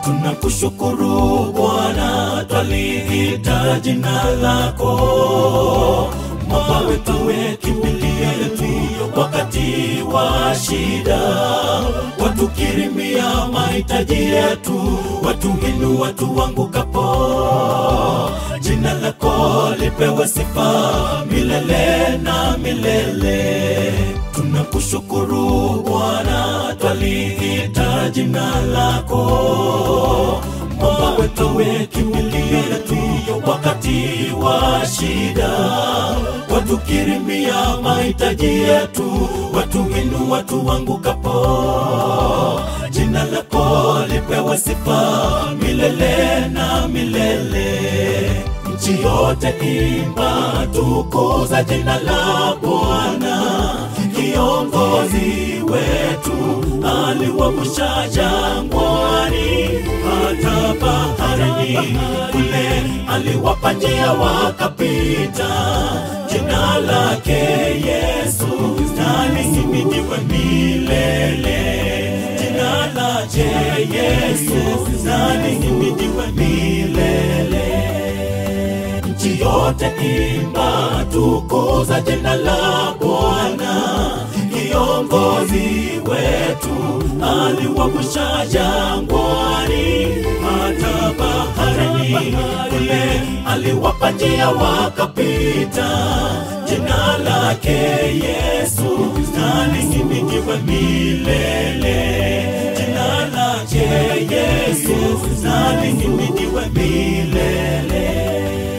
Tunakushukuru Bwana, twaliita jina lako, mwamba wetu, we kimbilio letu wakati wa shida, watukirimia mahitaji yetu, watuinua tuangukapo. Jina lako lipewe sifa milele na milele. Tunakushukuru Bwana, twaliita jina lako, mwamba wetu, we kimbilio letu wakati wa shida, watukirimia mahitaji yetu, watuinua tuangukapo. Jina lako lipewe sifa milele na milele. Nchi yote imba, tukuza jina la Bwana. Kiongozi wetu aliwavusha jangwani, hata baharini kule aliwapa njia wakapita. Jina lake Yesu nalihimidiwe milele. Jina lake Yesu nalihimidiwe milele. Nchi yote imba, tukuza jina la Bwana. Kiongozi wetu aliwavusha jangwani, hata baharini kule aliwapa njia wakapita. Jina lake Yesu nalihimidiwe milele. Jina lake Yesu nalihimidiwe milele.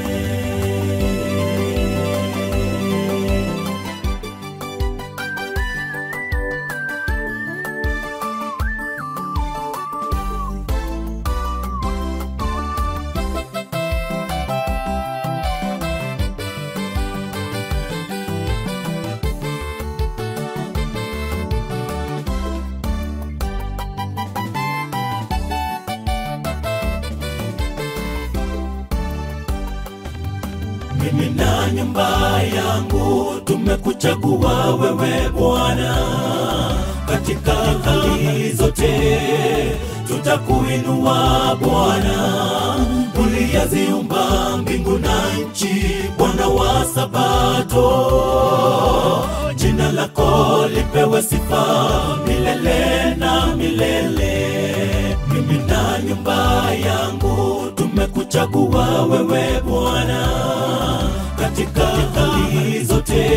mimi na nyumba yangu tumekuchagua wewe Bwana, katika hali zote tutakuinua Bwana. Uliyaziumba mbingu na nchi, Bwana wa Sabato, jina lako lipewe sifa milele na milele. Mimi na nyumba yangu tumekuchagua wewe Bwana, katika hali zote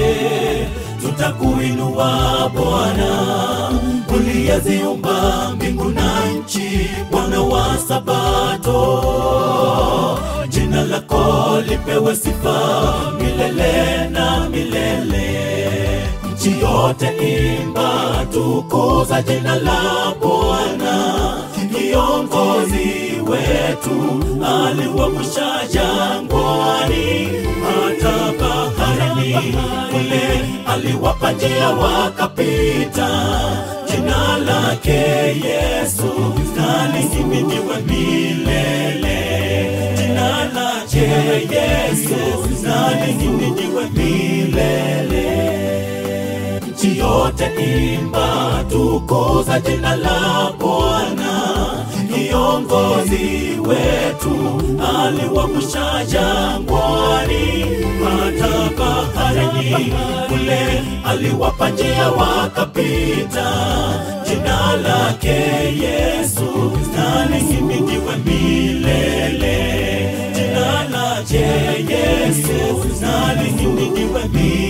tutakuinua Bwana. Uliyaziumba mbingu na nchi, Bwana wa Sabato, jina lako lipewe sifa milele na milele. Nchi yote imba, tukuza jina la Bwana. Kiongozi wetu aliwavusha jangwani, hata baharini kule aliwapa njia wakapita. Jina lake Yesu nalihimidiwe milele. Jina lake Yesu nalihimidiwe milele nchi yote imba, tukuza jina la Bwana. Kiongozi wetu aliwavusha jangwani, hata baharini kule aliwapa njia wakapita. Jina lake Yesu nalihimidiwe milele. Jina lake Yesu nalihimidiwe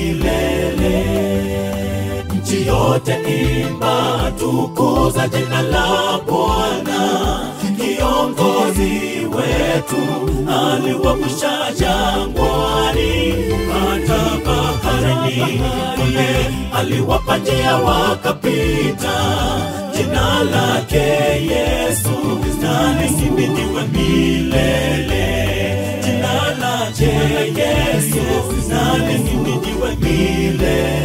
milele nchi yote imba, tukuza jina la Bwana. Kiongozi wetu aliwavusha jangwani, hata baharini kule aliwapa njia wakapita. Jina lake Yesu nalihimidiwe milele. Jina lake Yesu nalihimidiwe milele